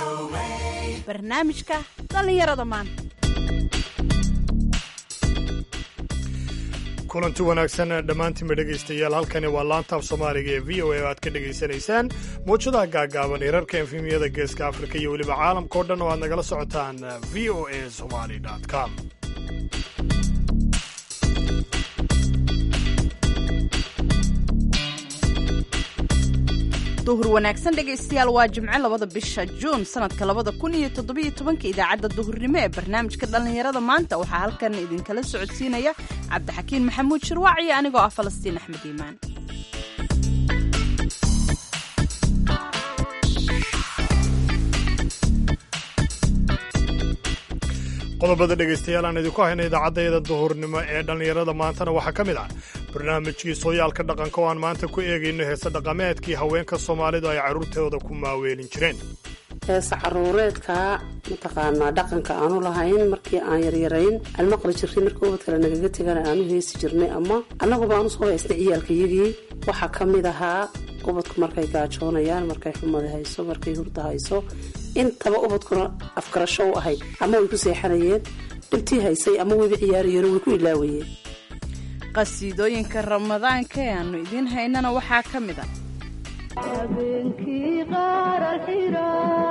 barnaamijka dhallinyarada maanta kulanti wanaagsan dhammaantiinba dhegaystayaal halkani waa laantaaf soomaaliga ee v o a oo aad ka dhegaysanaysaan mawjadaha gaagaaban hirarka efemiyada geeska afrika iyo weliba caalamka o dhan oo aad nagala socotaan v o a somali com duhur wanaagsan dhegaystayaal waa jimce labada bisha juun sanadka labada kun iyo toddobiyo tobanka idaacadda duhurnimo ee barnaamijka dhallinyarada maanta waxaa halkan idinkala socodsiinaya cabdixakiin maxamuud shirwaac iyo anigoo ah falastiin axmed iimaan qodobada dhegaystayaal aan idinku hayna idaacaddayada duhurnimo ee dhallinyarada maantana waxaa ka mid ah barnaamijkii sooyaalka dhaqanka oo aan maanta ku eegayno heese dhaqameedkii haweenka soomaalidu ay carruurtooda ku maaweelin jireen heesa caruureedkaa mataqaanaa dhaqanka aanu lahayn markii aan yaryarayn aan maqli jirnay markii ubad kale nagaga tegana aanu heesi jirnay ama annaguba aanu soo haysnay ciyaalkayagii waxaa ka mid ahaa ubadku markay gaajoonayaan markay xumada hayso markay hurda hayso intaba ubadkuna afgarasho u ahayd ama way ku seexanayeen dhibtii haysay ama wayba ciyaarayeen way ku ilaawayeen qasiidooyinka ramadaanka ee aanu idiin haynana waxaa ka mid a habeenkii qaara xira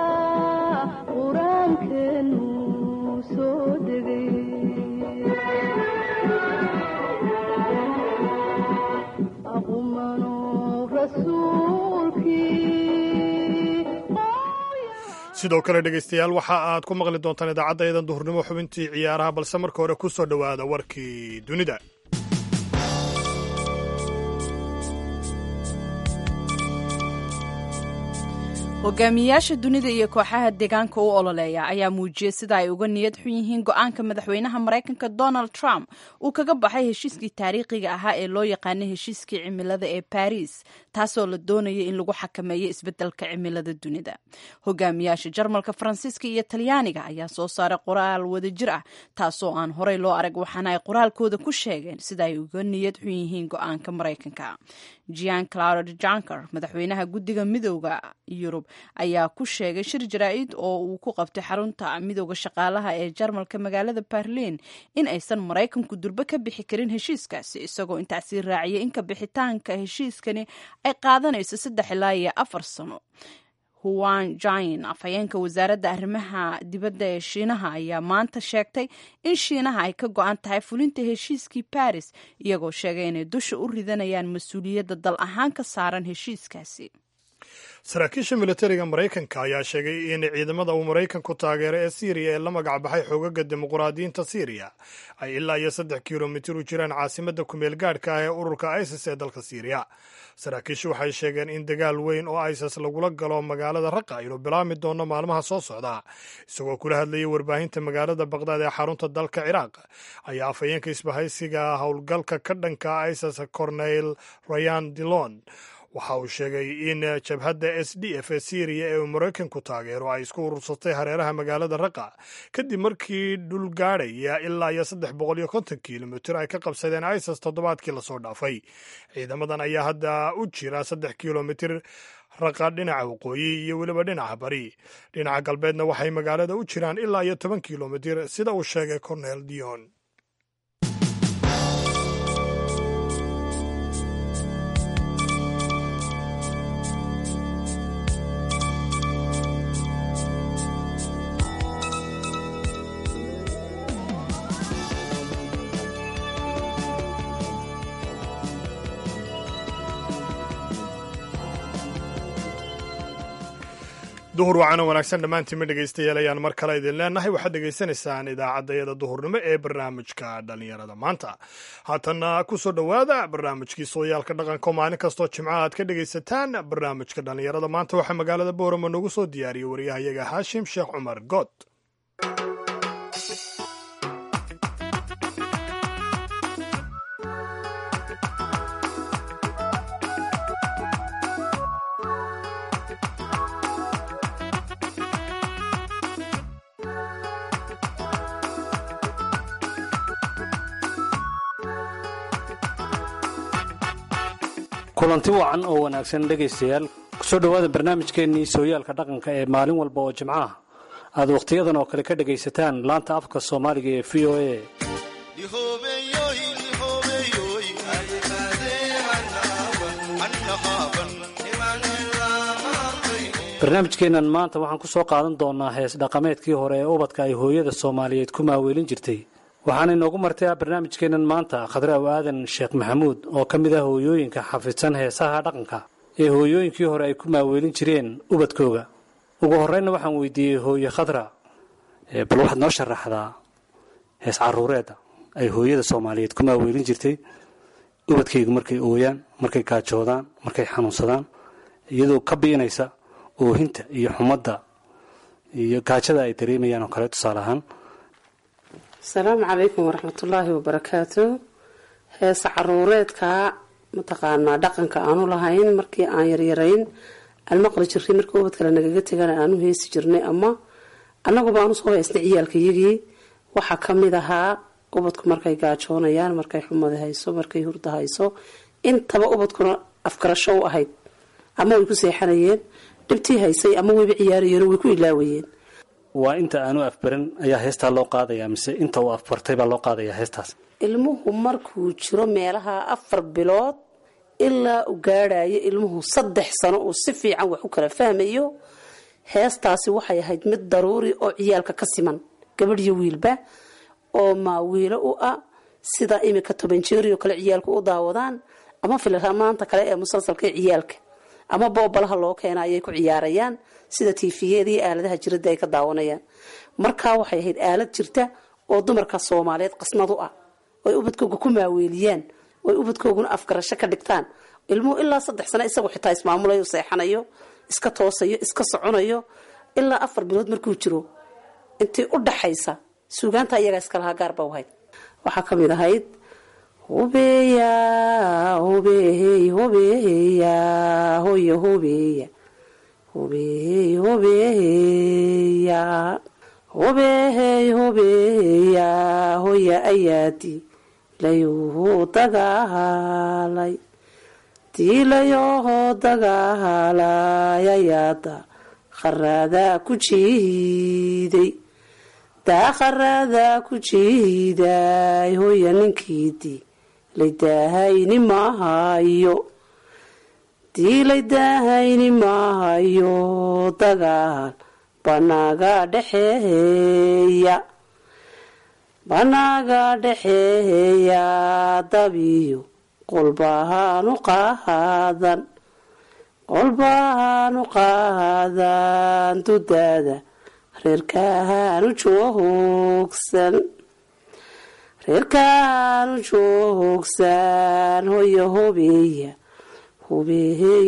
qur-aankeenu soo degay aqumano rasuulkii sidoo kale dhegaystayaal waxa aad ku maqli doontaan idaacaddayadan duhurnimo xubintii ciyaaraha balse marka hore ku soo dhowaada warkii dunida hogaamiyayaasha dunida iyo kooxaha deegaanka u ololeeya ayaa muujiyey sida ay uga niyad xun yihiin go-aanka madaxweynaha maraykanka donald trump uu kaga baxay heshiiskii taariikhiga ahaa ee loo yaqaanay heshiiskii cimilada ee baris taasoo la doonaya in lagu xakameeyo isbeddelka cimilada dunida hogaamiyaasha jarmalka faransiiska iyo talyaaniga ayaa soo saaray qoraal wadajir ah taasoo aan horey loo arag waxaana ay qoraalkooda ku sheegeen sida ay uga niyad xun yihiin go-aanka maraykanka jean claude janker madaxweynaha guddiga midooda yurub ayaa ku sheegay shir jaraa'id oo uu ku qabtay xarunta midooda shaqaalaha ee jarmalka magaalada berlin in aysan maraykanku durbe ka bixi karin heshiiskaasi isagoo intaasii raaciyay in ka bixitaanka heshiiskani ay qaadanayso saddex ilaa iyo afar sano huan jain afhayeenka wasaaradda arrimaha dibadda ee shiinaha ayaa maanta sheegtay in shiinaha ay ka go-an tahay fulinta heshiiskii baris iyagoo sheegay inay dusha u ridanayaan mas-uuliyadda dal ahaan ka saaran heshiiskaasi saraakiisha militariga maraykanka ayaa sheegay in ciidamada uu maraykanku taageero ee siiriya ee la magac baxay xoogaga dimuqraadiyiinta siiriya ay ilaa iyo saddex kilomitir u jiraan caasimadda kumeel gaadhka ah ee ururka isis ee dalka siiriya saraakiishu waxay sheegeen in dagaal weyn oo isis lagula galo magaalada raqa inuu bilaabmi doono maalmaha soo socda isagoo kula hadlayay warbaahinta magaalada baqdaad ee xarunta dalka ciraaq ayaa afhayeenka isbahaysiga howlgalka ka dhanka isis corneyl rayan dilon waxa uu sheegay in jabhadda s d f ee syriya ee uu maraykanku taageero ay isku urursatay hareeraha magaalada raqa kadib markii dhul gaadhaya ilaa iyo saddex boqol iyo konton kilomitir ay ka qabsadeen isis toddobaadkii lasoo dhaafay ciidamadan ayaa hadda u jira saddex kilomitir raqa dhinaca waqooyi iyo weliba dhinaca bari dhinaca galbeedna waxay magaalada u jiraan ilaa iyo toban kilomitir sida uu sheegay cornel dion duhur wacano wanaagsan dhammaantiinma dhegaystayaal ayaan mar kale idin leenahay waxaad dhegaysanaysaan idaacaddayada duhurnimo ee barnaamijka dhallinyarada maanta haatanna ku soo dhowaada barnaamijkii sooyaalka dhaqanka oo maalin kastoo jimcaha aad ka dhegaysataan barnaamijka dhallinyarada maanta waxaa magaalada boorama noogu soo diyaariyey waryahayaga haashim sheekh cumar good kulanti wacan oo wanaagsan dhegaystayaal kusoo dhowaada barnaamijkeennii sooyaalka dhaqanka ee maalin walba oo jimco ah aad wakhtiyadan oo kale ka dhagaysataan laanta afka soomaaliga ee v o a barnaamijkeennan maanta waxaan ku soo qaadan doonaa hees dhaqameedkii hore ee ubadka ay hooyada soomaaliyeed ku maaweelin jirtay waxaana inoogu martay barnaamijkeennan maanta khadraaw aadan sheekh maxamuud oo ka mid ah hooyooyinka xafidsan heesaha dhaqanka ee hooyooyinkii hore ay ku maaweelin jireen ubadkooga ugu horreynna waxaan weydiiyey hooye khadra bal waxaad noo sharaxdaa hees caruureedda ay hooyada soomaaliyeed ku maaweelin jirtay ubadkaygu markay ooyaan markay gaajoodaan markay xanuunsadaan iyadoo ka biinaysa oohinta iyo xumadda iyo gaajada ay dareemayaan oo kale tusaale ahaan asalaamu calaykum waraxmatullaahi wabarakaatu heesa caruureedkaa mataqaanaa dhaqanka aanu lahayn markii aan yaryarayn aan maqli jirray markii ubad kale nagaga tegana aanu heesi jirnay ama annaguba aanu soo heysnay ciyaalkayagii waxaa ka mid ahaa ubadku markay gaajoonayaan markay xumada hayso markay hurda hayso intaba ubadkuna afgarasho u ahayd ama way ku seexanayeen dhibtii haysay ama wayba ciyaarayeen way ku ilaawayeen waa inta aanu afbaran ayaa heestaa loo qaadayaa mise inta uu afbartay baa loo qaadayaa heestaas ilmuhu markuu jiro meelaha afar bilood ilaa u gaadhayo ilmuhu saddex sano uu si fiican wax u kala fahmayo heestaasi waxay ahayd mid daruuri oo ciyaalka ka siman gabadh iyo wiilba oo maawiilo u ah sida imika toban jeerioo kale ciyaalku u daawadaan ama filamaanta kale ee musalsalka ee ciyaalka ama boobalaha loo keena ayay ku ciyaarayaan sida tiifiyada iyo aaladaha jirada ay ka daawanayaan markaa waxay ahayd aalad jirta oo dumarka soomaaliyeed qasnad u ah oy ubadkooga ku maaweeliyaan oy ubadkooguna afgarasho ka dhigtaan ilmuhu ilaa saddex sano isagu xitaa ismaamulayo seexanayo iska toosayo iska soconayo ilaa afar bilood markuu jiro intii u dhaxaysa suugaanta iyagaa iskalahaa gaarba ahayd waxaa kamid ahayd hubeya hubey hubeya hoya hubeya hubey hubeya hubey hubeya hoya ayaadi layuhu dagaalay diilayoo dagaalay ayaada kharaada ku jiiday daaqaraada ku jiiday hoya ninkiidii laydahayni maahayo diilaydahayni maahayo dagaal banaaga dhexeeya banaaga dhexeeya dabiyo qolbahaanu qaadan qolbahaanu qaadan dudaada reerkahaanu joogsan reerkahaanu joogsan hoya hobeeya hobeehey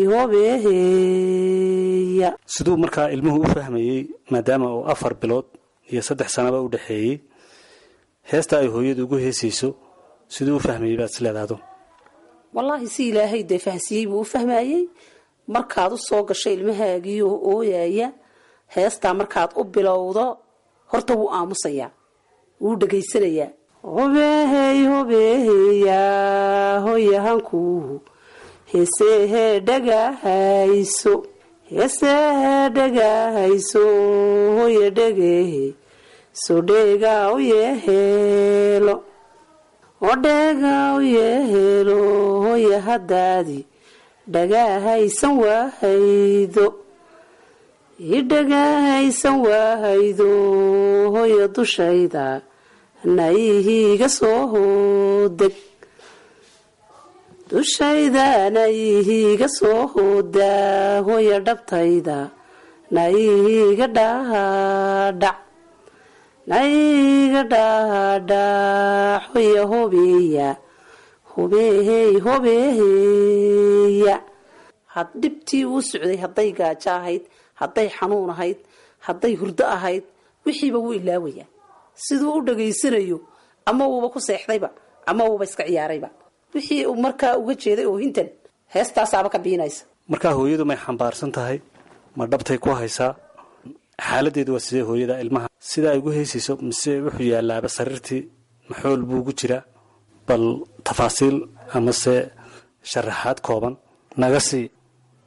hobeeheya siduu markaa ilmuhu u fahmayey maadaama uu afar bilood iyo saddex sanaba u dhexeeyey heesta ay hooyadu ugu heesayso siduu u fahmayey baad is leedaado wallaahi si ilaahay dee fahsiyey buu u fahmayey markaad u soo gasho ilmahaagii oo ooyaya heestaa markaad u bilowdo horta wuu aamusayaa wuu dhegaysanayaa hobeehey hobeeheya hoyahankuu heesehee dhagahayso heesehee dhagahayso hoya dhegehe so dheegaa u yeheelo odheegaa u yeheelo hoya haddaadi dhagahaysan waahaydo i dhagahaysan waahaydo hoya dushayda nayihiiga soo hoodeg dushayda nayihiiga soo hoodaa hoya dhabtayda nayihiiga dhaadhac nayihiiga dhaadhac hoya hobeeya hobeehey hobeeheya had dhibtii uu socday hadday gaajo ahayd hadday xanuun ahayd hadday hurdo ahayd wixiiba wuu ilaawayaa siduu u dhegaysanayo ama uuba ku seexdayba ama uuba iska ciyaarayba wixii uu markaa uga jeeday oohintan heestaasaaba ka biinaysa markaa hooyadu may xambaarsan tahay ma dhabtay ku haysaa xaaladeedu waa sidee hooyada ilmaha sida ay ugu heysayso mise wuxuu yaalaaba sariirtii maxool buu ugu jiraa bal tafaasiil amase sharaxaad kooban naga sii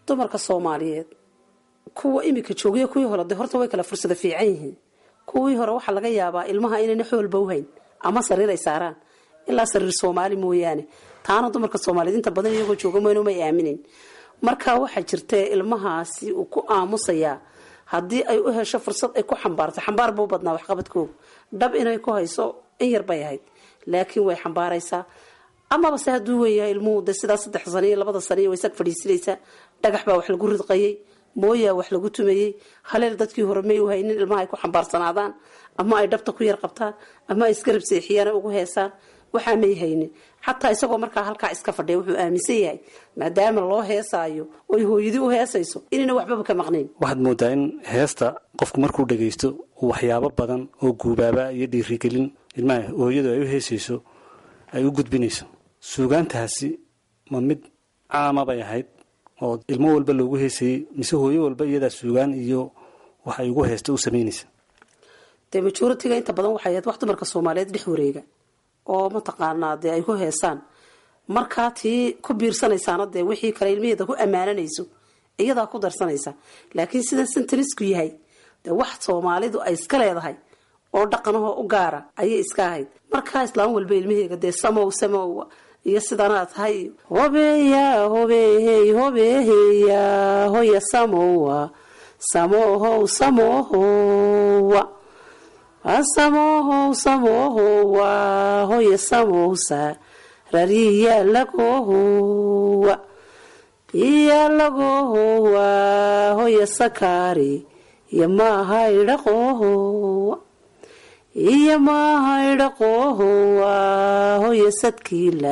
dumarka soomaaliyeed kuwa iminka joogaya kuwii hore de horta way kala fursada fiican yihiin kuwii hore waxaa laga yaabaa ilmaha inayna xoolba uhayn ama sariir ay saaraan ilaa sariir soomaali mooyaane taana dumarka soomaaliyeed inta badan iyagoo jooga mayno may aaminin marka waxaa jirta ilmahaasi uu ku aamusayaa haddii ay u hesho fursad ay ku xambaarto xambaar buu badnaa waxqabadkooga dhab inay ku hayso in yar bay ahayd laakiin way xambaaraysaa amaba se hadduu weeyahay ilmuhu de sidaa saddex sano iyo labada sano iyo way sag fadhiisinaysaa dhagax baa wax lagu ridqayay mooyaa wax lagu tumayey haleel dadkii hore may u haynin ilmaha ay ku xambaarsanaadaan ama ay dhabta ku yar qabtaan ama ay isgarab seexiyaan ugu heesaan waxaa may haynin xataa isagoo markaa halkaa iska fadhiya wuxuu aaminsan yahay maadaama loo heesaayo oy hooyadii u heesayso inayna waxbaba ka maqnayn waxaad moodaa in heesta qofku markuu dhagaysto uu waxyaabo badan oo guubaaba iyo dhiirigelin ilmaha hooyadu ay u heesayso ay u gudbinayso suugaantaasi ma mid caama bay ahayd oo ilmo walba loogu heesayey mise hooyo walba iyadaa suugaan iyo wax ay ugu heesta u samaynaysa dee majoritiga inta badan waxay ahayd wax dumarka soomaaliyeed dhex wareega oo mataqaanaa dee ay ku heesaan markaa tii ku biirsanaysaana dee wixii kale ilmaheeda ku ammaananayso iyadaa ku darsanaysa laakiin sidan sintanisku yahay dee wax soomaalidu ay iska leedahay oo dhaqanahoo u gaara ayay iska ahayd markaa islaam walba ilmaheega dee samow samow iyo sidanaa tahay hobeya hobehey hobeheya hoya samowa samohow samohowa samohow samohowa hoya samowsa rariya lagohowa iya lagohowa hoya sakari iyo maahaydhaqohowa iyo maahaydhaqohowa hoya sadkiila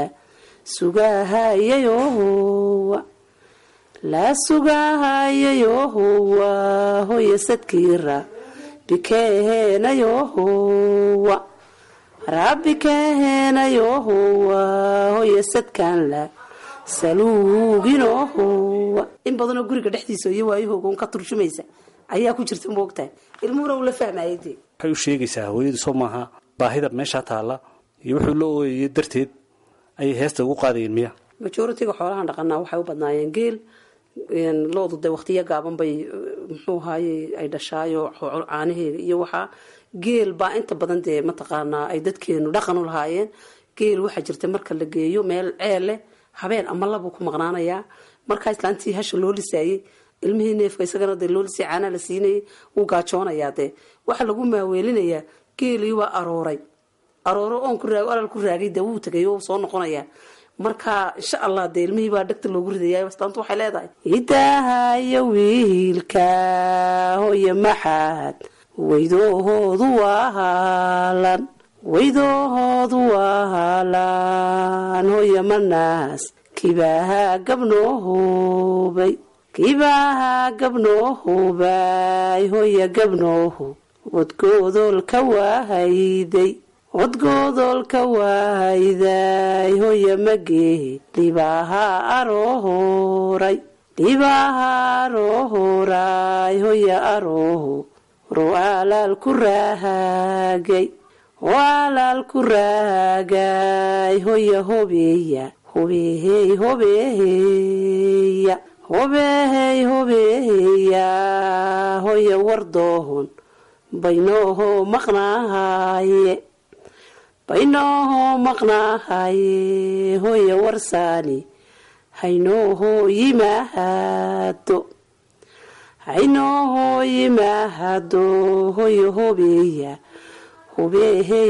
sugahayayohowa la sugahayayohowa hoya sadkiira bikeheenayohowa rabbikeheenayohowa hoya sadkanla saluuginohowa in badanoo guriga dhexdiisa iyo waayahooga un ka turjumaysa ayaa ku jirta moogtahay ilmuhuna uu la fahmayay dee waxay u sheegaysaa hooyadu soo maaha baahida meeshaa taalla iyo wuxuu la ooyayay darteed ayay heesta ugu qaadayeen miya majoritiga xoolahan dhaqanaa waxay u badnaayeen geel loodu de waqtiyo gaaban bay muxuu ahaye ay dhashaayo caanaheega iyo waxaa geel baa inta badan dee mataqaanaa ay dadkeenu dhaqan u lahaayeen geel waxaa jirta marka la geeyo meel ceel leh habeen ama labuu ku maqnaanayaa markaa islaantii hasha loo lisaayey ilmihii neefka isagana dee loo lisay caanaa la siinayay wuu gaajoonayaa dee waxaa lagu maaweelinayaa geelii waa arooray arooro oon ku raag alal ku raagay dee wuu tagay oo soo noqonayaa marka insha allah dee ilmihii baa dhegta loogu ridaya astaantu waxay leedahay idaahayo wiilka hoya maxaad weydoohoodu waa haalan weydoohoodu waa haalan hoya manaas kibaaha gabnoohoobay kibaaha gabnoohoobay hoya gabnooho wadgoodolka waahayday codgoodolka waahayday hoya mageehe dhibaaha aroohoray dhibaaha aroohoray hoya arooho ro alaal ku raahagay o alaal ku raahagay hoya hobeeya hobeehey hobeeheya hobeehey hobeeheya hoya wardoohon baynooho maqnaahaye baynooho maqnaahaye hoya warsaani haynooho yimaahado haynooho yimaahado hoya hobeeya hobeehey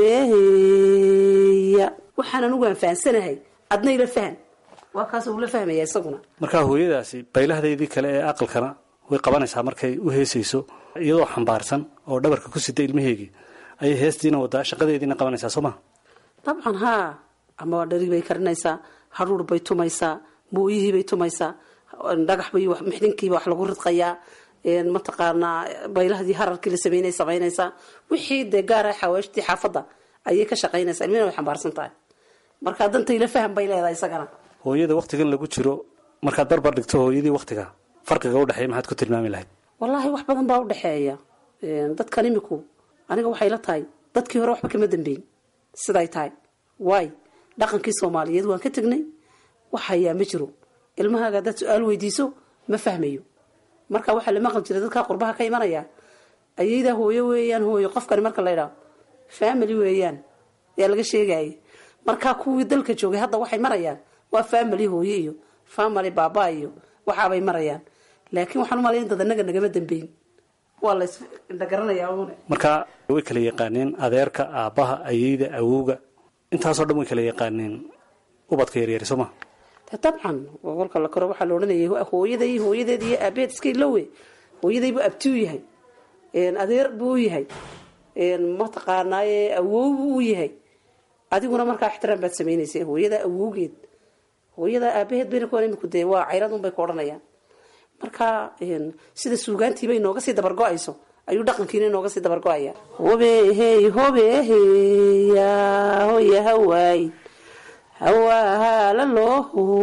hobeeheya waxaan anugu anfaansanahay adna ila fahan waa kaas uu la fahmaya isaguna markaa hooyadaasi baylahdeedii kale ee aqalkana way qabanaysaa markay u heesayso iyadoo xambaarsan oo dhabarka ku sita ilmaheegii ayay heestiina wadaa shaqadeediina qabanaysaa soo maha dabcan haa ama dhari bay karinaysaa hadhuur bay tumaysaa mooyihii bay tumaysaa dhagax bay mixdinkiiba wax lagu ridqayaa mataqaanaa baylahdii hararkii la sameynay samaynaysaa wixii dee gaara xawaashtii xaafadda ayay ka shaqaynaysaa ilmina way xambaarsan tahay markaa dantayla faham bay leedahay isagana hooyada waktigan lagu jiro markaad barbar dhigto hooyadii waktiga farqiga udhexeeya maxaad ku tilmaami lahayd wallaahi wax badan baa udhexeeya dadkan iminku aniga waxay la tahay dadkii hore waxba kama dambeyn siday tahay waay dhaqankii soomaaliyeed waan ka tegnay wax hayaa ma jiro ilmahaaga haddaad su-aal weydiiso ma fahmayo marka waxaa la maqli jiray dadkaa qurbaha ka imanaya ayaydaa hooyo weeyaan hooyo qofkani marka la idhaao family weeyaan ayaa laga sheegayay markaa kuwii dalka joogay hadda waxay marayaan waa family hooye iyo family baaba iyo waxaabay marayaan laakiin waxaan umalayn dad anaga nagama dambeyn waa la isindhagaranayaa uune marka way kala yaqaaneen adeerka aabbaha ayeyda awowga intaasoo dhan way kala yaqaaneen ubadka yaryari soo ma de dabcan kolka la koro waxaa la odhanayay hooyaday hooyadeed iyo aabeed iska ilowe hooyaday buu abti u yahay adeer buu u yahay mataqaanaaye awow buu u yahay adiguna markaa ixtiraam baad samaynaysa hooyada awowgeed hooyada aabaheed bayna ku iminku dee waa cayradun bay ku odhanayaan marka sida suugaantiiba inooga sii dabargo-ayso ayuu dhaqankiina inooga sii dabargo-aya hobehey hobeheya hoya hawaay hawaahala loo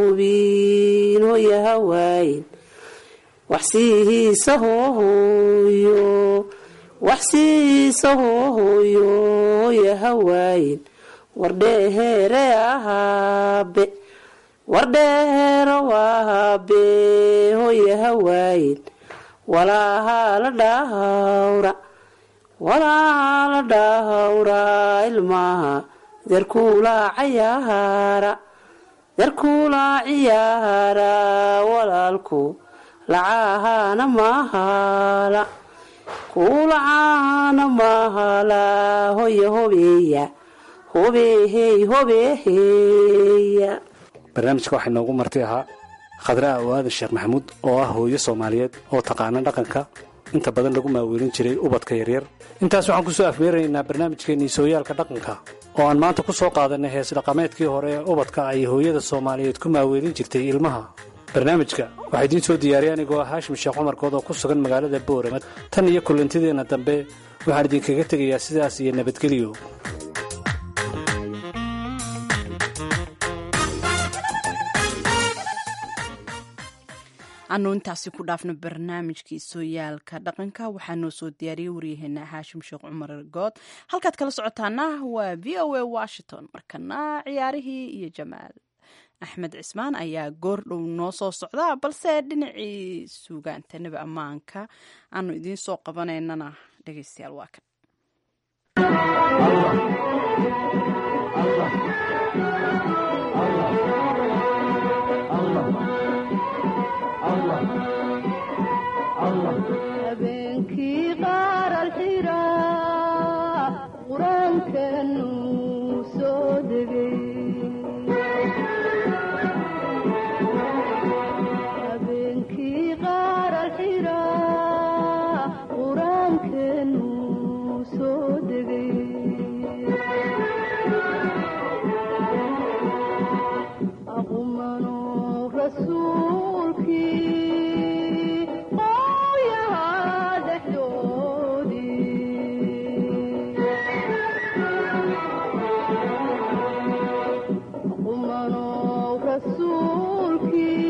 hubin hoya hawaayin waxsiihiisa hoohooyo waxsiihiisa hoohooyo hoya hawaayin wardheehere ahaabe wardheero waabe hoya hawaayin walaahala dhahawra walaala dhahawra ilmaha darkuulaa cayaara darkuulaa ciyaara walaalku lacaahana mahala kuulacaana mahala hoya hobeeya hobehey hobeheya barnaamijka waxaa inoogu marti ahaa khadraa awaadan sheekh maxamuud oo ah hooyo soomaaliyeed oo taqaana dhaqanka inta badan lagu maaweelin jiray ubadka yaryar intaas waxaan ku soo afmeeraynaa barnaamijkeennii sooyaalka dhaqanka oo aan maanta ku soo qaadanay hees dhaqameedkii hore ee ubadka ay hooyada soomaaliyeed ku maaweelin jirtay ilmaha barnaamijka waxaa idiin soo diyaariyay anigoo ah haashim sheekh cumarkood oo ku sugan magaalada boorama tan iyo kulantideenna dambe waxaan idinkaga tegayaa sidaas iyo nabadgelyo anu intaasi ku dhaafno barnaamijkii sooyaalka dhaqanka waxaa noo soo diyaariyey waryaheena haashim sheekh cumar good halkaad kala socotaana waa v o a washington markana ciyaarihii iyo jamaal axmed cismaan ayaa goor dhow noo soo socda balse dhinacii suugaanta nebi ammaanka aanu idiin soo qabanaynana dhegeystayaal waa kan habeenkii qaar alxiraa qur-aankanu soo degay habeenkii qaar alxiraa qur-aankanu soo degay aqumano rasuulkii qooyahaa dhexdoodii aqumano rasuulkii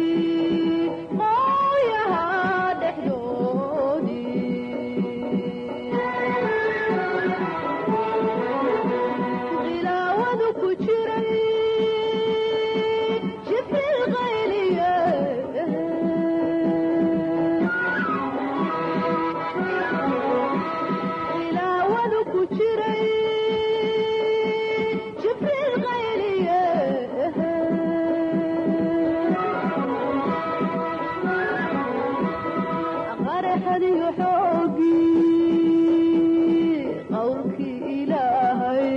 qooyahaa dhexdoodii khilaawadu ku jiray jibril qayliye khilaawadu ku jiray jibril qayliye qaraxadiyo xoogii qowlkii ilaahay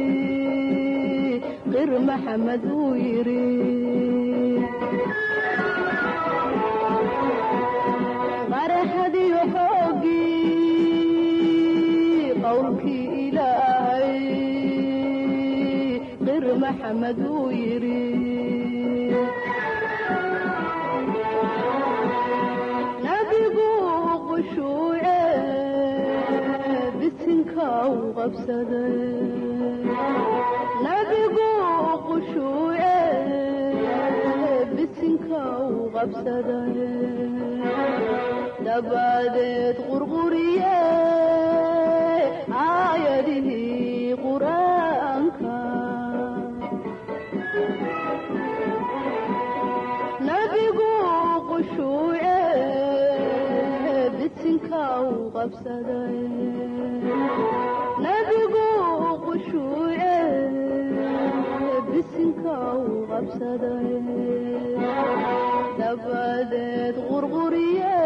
qir maxamed uu yidhi qaraxadiyo xoogii qowlkii ilaahay qir maxamed uu yidhi nabigu qushuuce bisinka u qabsaday nabigu qushuuce bisinka u qabsaday dabadeed qurquriye aayadihii qur-aanka nabigu qushuuce qabsaday nabigu qushuuce bisinka u qabsaday dabadeed qurquriye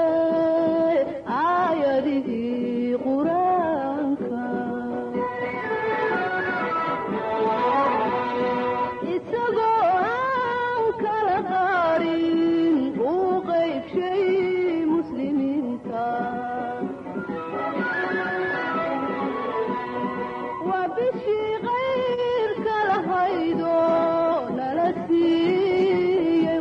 aayadihii qur-aanka isagoo aan kala qaarin uu qaybshay muslimiinta waa bishii qayrka lahaydo nala siiyey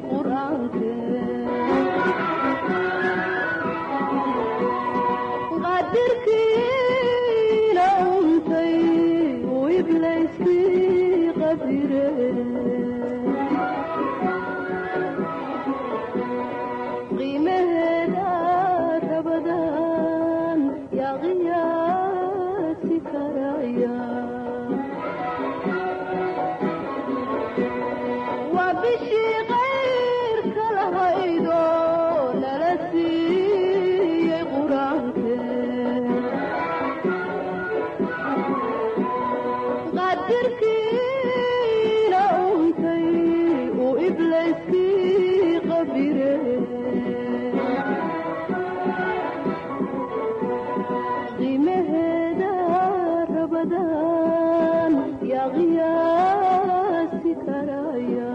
qur-aankeqadirkiina untay uu iblayskii qabire qiimaheeda rabadan yaa qiyaasi karaya waa bishii qayrka lahaydo nala siiyey qur-aanke qadirkiina untay uu iblayskii qabire qiimaheeda rabadan yaa qiyaasi karaya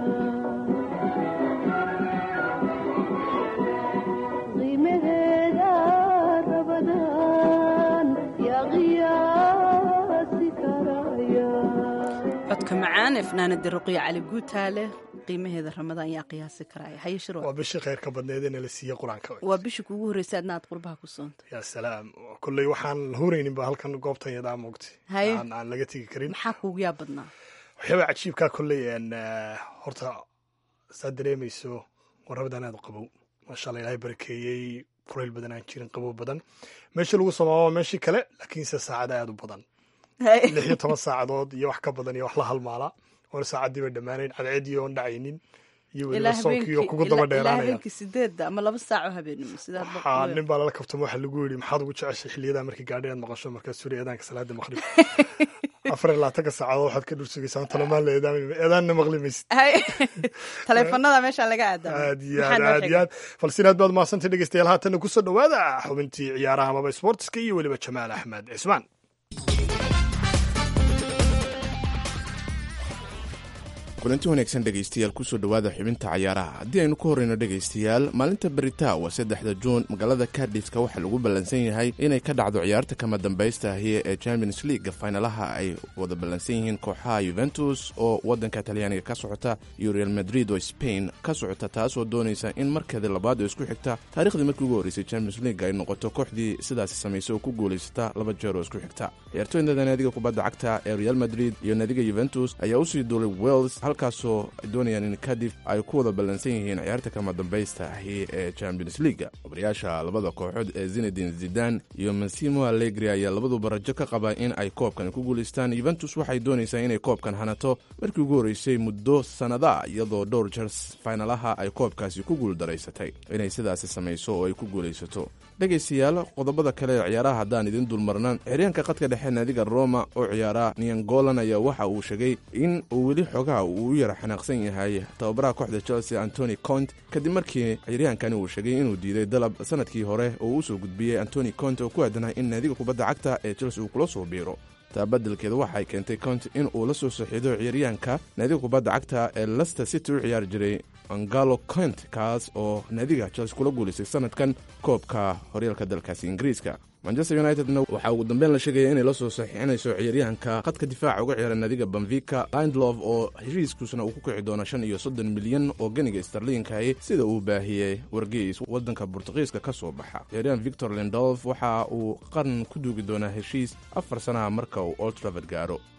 qiimaheeda rabadan yaa qiyaasi karaya codka macaan ee fanaanada ruqiya cali guutaale qiimaheeda ramadaan yaa qiyaasi karaya haye shiro waa bishii khayr ka badneed ee nala siiye qur-aanka waa bishii kuugu horreysay adna aad qurbaha ku soonto yaa salaam kolley waxaan huraynin ba halkan goobtan yadaa moogtay Haye. aan aan laga tegi karin maxaa kuugu yaa badnaa waxyaaba cajiibkaa kolley een, eh, horta saad dareemayso warrabadan aad u qabow maasha alla ilaahay barakeeyey kulayl badan aan jirin qabow badan meeshii lagu samaamo waa meeshii kale laakiinse saacada aad u badan lix iyo toban saacadood iyo wax ka badan iyo wax la halmaala oona saacaddii bay dhammaanayn cadceedii oon dhacaynin iyo weliba soonkii oo kugu daba ilaa dheeraanaya habeenkii sideedda ama laba saaco habeenimo sidaad waxaa nin baa lala kabtamo waxaa lagu yidhi maxaad ugu jeceshay xiliyadaa markii gaadhi aad maqasho markaa suri eedaanka salaada maqrib afar iyo labaatanka saacadood waxaad ka dhursugaysaa talamaan la eedaami eedaanna maqli maysid taleefanada meesha laga aadama aad iyo aad aad iyo aad falsiin aad baad mahadsantay dhegeystayaal haatanna kusoo dhowaada xubintii ciyaaraha amaba sportiska iyo weliba jamaal axmed cismaan kulanti wanaagsan dhegaystayaal kusoo dhowaada xubinta cayaaraha haddii aynu ka horreyno dhegaystayaal maalinta berita waa saddexda juun magaalada kadhiska waxaa lagu ballansan yahay inay ka dhacdo ciyaarta kama dambaysta ahi ee champions league faynalaha ay wada ballansan yihiin kooxaha yuventus oo waddanka talyaaniga ka socota iyo real madrid oo spain ka socota taasoo doonaysa in markeeda labaad oo isku xigta taariikhdii markii ugu horreysay champions league ay noqoto kooxdii sidaasi samaysay oo ku guulaysata laba jeer oo isku xigta ciyaartooyda naadiga kubadda cagta ee real madrid iyo naadiga yuventus ayaa usii duulay wales halkaasoo ay doonayaan in kadif ay ku wada ballansan yihiin ciyaarta kama dambaysta ahi ee champions leaga obrayaasha labada kooxood ee zinedin zidan iyo massimo allegri ayaa labaduba rajo ka qaba in ay koobkan ku guulaystaan yuventus waxay doonaysaa inay koobkan hanato markii ugu horreysay muddo sannada iyadoo dhowr jers faynalaha ay koobkaasi ku guuldaraysatay inay sidaasi samayso oo ay ku guulaysato dhegaystayaal qodobada kale ee ciyaaraha haddaan idin dulmarna xiryaanka qadka dhexe naadiga roma oo ciyaara niangolan ayaa waxa uu sheegay in uu weli xogaha uu u yara xanaaqsan yahay tababaraha kooxda chelsea antony cont kadib markii ciryaankani uu sheegay inuu diiday dalab sanadkii hore oo uu usoo gudbiyey antony cont oo ku aadanah in naadiga kubadda cagta ee chelsea uu kula soo biiro taa beddelkeeda waxay keentay cont in uu la soo saxiido ciyaaryahanka naadiga kubadda cagta ee lester city u ciyaari jiray angalo cont kaas oo naadiga chelsea kula guulaystay sanadkan koobka horyaalka dalkaasi ingiriiska manchester unitedna waxaa ugu dambeyn la sheegaya inay la soo saxiixinayso ciyaaryahanka khadka difaaca uga ciyaara naadiga banvika lindlof oo heshiiskuusna uu ku kici doono shan iyo soddon milyan oo ganiga starliinkahi sida uu baahiyey wargeys waddanka burtuqiiska ka soo baxa ciyaaryahan victor lindolf waxa uu qaran ku duugi doonaa heshiis afar sanaha marka uu old travord gaaro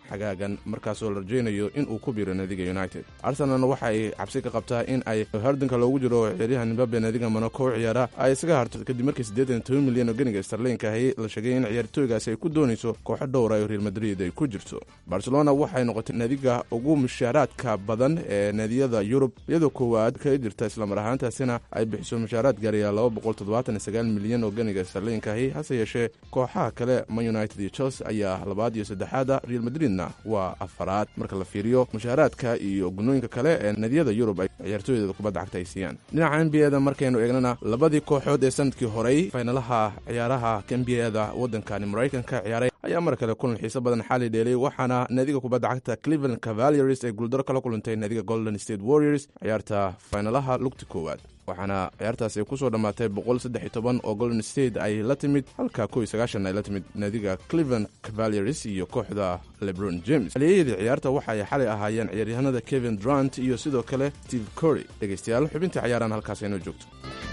xagaagan markaasoo la rajaynayo in uu ku biiro naadiga united arsenalna waxa ay cabsi ka qabtaa in ay hardinka loogu jiro ciyaaryahan mbabe naadiga monaco u ciyaara ay isaga harto kadib markii siddeetan toban milyan oo ganiga starliinka ahi la sheegay in ciyaartooygaasi ay ku doonayso kooxo dhowra oo real madrid ay ku jirto barcelona waxay noqotay naadiga ugu mushaaraadka badan ee naadiyada yurub iyadoo koowaad kaga jirta islamar ahaantaasina ay bixiso mushaaraad gaaraya laba boqol toddobaatan iyo sagaal milyan oo ganiga starliinka ahi hase yeeshee kooxaha kale man united iyo chelsea ayaa labaad iyo saddexaada real madridna waa afaraad marka la fiiriyo mushaaraadka iyo gunooyinka kale ee naadiyada yurub ay ciyaartooydeeda kubadda cagta ay siiyaan dhinaca n b a da markaynu eegnana labadii kooxood ee sanadkii horey faynalaha ciyaaraha n b a da waddankani maraykanka ciyaaray ayaa mar kale kulan xiiso badan xali dheelay waxaana naadiga kubadda cagta cleveland cavaliers ay guuldaro kala kulantay naadiga golden state warriors ciyaarta faynalaha lugti koowaad waxaana ciyaartaasi ay kusoo dhammaatay boqol saddex iyo toban oo golden state ay la timid halka kow iyo sagaashan ay la timid naadiga cleveland cavaliers iyo kooxda lebron james haliyayadii ciyaarta waxa ay xalay ahaayeen ciyaaryahanada kevin durant iyo sidoo kale steve cory dhegaystayaal xubintii cayaarahan halkaas inoo joogto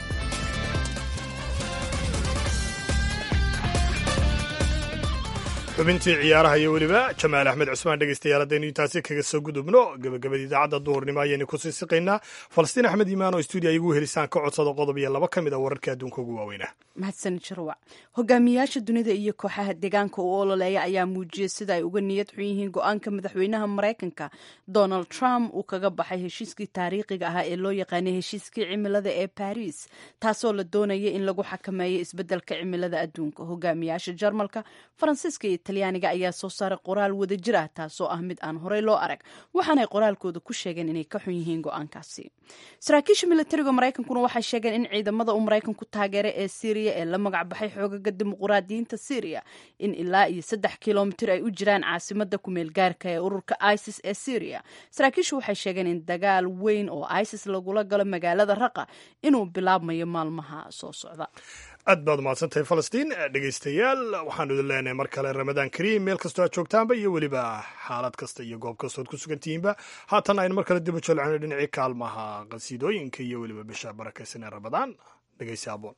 xubintii ciyaaraha iyo weliba jamaal axmed cusmaan dhegeystayaal haddaynu intaasi kaga soo gudubno gebagabada idaacadda duhurnimo ayaynu kusii siqaynaa falastiin axmed iimaan oo stuudiya igu helisaan ka codsada qodob iyo laba ka mid a wararka adduunka ugu waaweynah mahadsanid jarwac hogaamiyayaasha dunida iyo kooxaha deegaanka u ololeeya ayaa muujiyey sida ay uga niyad xun yihiin go-aanka madaxweynaha maraykanka donald trump uu kaga baxay heshiiskii taariikhiga ahaa ee loo yaqaanay heshiiskii cimilada ee baris taasoo la doonaya in lagu xakameeyo isbeddelka cimilada adduunka hogaamiyayaasha jarmalka faransiiska iyo talyaaniga ayaa soo saaray qoraal wadajir ah taasoo ah mid aan horey loo arag waxaanay qoraalkooda ku sheegeen inay ka xun yihiin go-aankaasi saraakiisha militariga maraykankuna waxay sheegeen in ciidamada uu maraykanku taageeray ee syriya ee la magac baxay xoogaga dimuquraadiyiinta syriya in ilaa iyo saddex kilomitir ay u jiraan caasimada kumeel gaarka ee ururka isis ee syriya saraakiishu waxay sheegeen in dagaal weyn oo isis lagula galo magaalada raqa inuu bilaabmayo maalmaha soo socda aad baad umahadsantahay falastiin dhegaystayaal waxaanu idin leenahay mar kale ramadaan kariim meel kastoo aad joogtaanba iyo weliba xaalad kasta iyo goob kastood ku sugantihiinba haatan aynu mar kale dib u jolcino dhinacii kaalmaha qasiidooyinka iyo weliba bisha barakaysan ee ramadaan dhegaysi aboon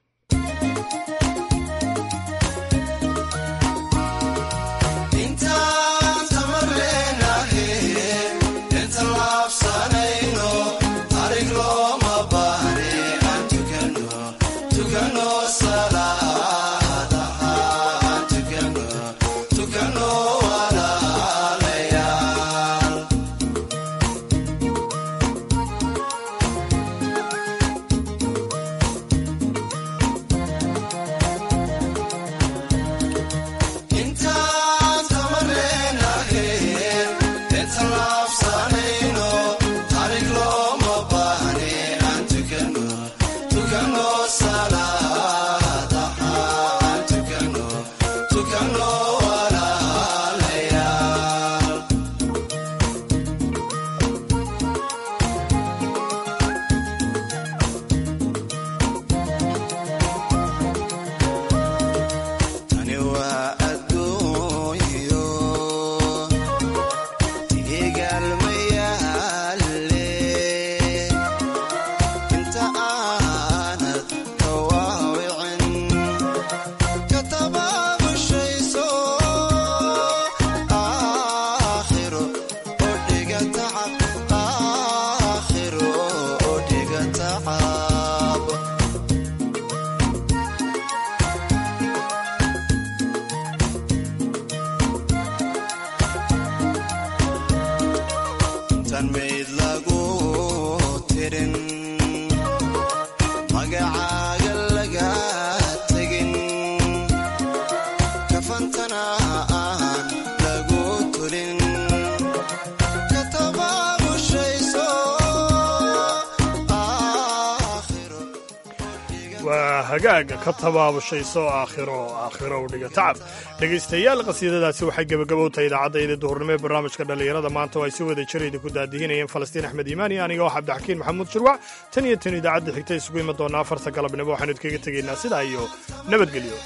waa hagaaga ka tabaabushayso aakhiro aakhiro u dhiga tacab dhegaystayaal qasiidadaasi waxay gebagabo tahay idaacaddaydii duhurnimo ee barnaamijka dhallinyarada maanta oo ay si wada jir idinku daadihinayeen falastiin axmed iimaani aniga oo cabdixakiin maxamuud jirwac tan iyo tan idaacadda xigta isugu imi doonaa afarta galabnimo waxaanu idkaga tegaynaa sidaa iyo nabadgelyo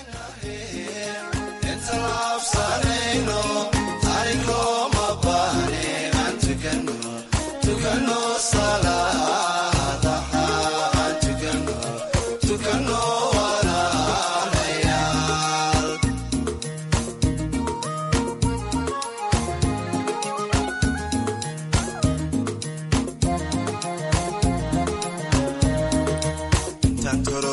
filan karo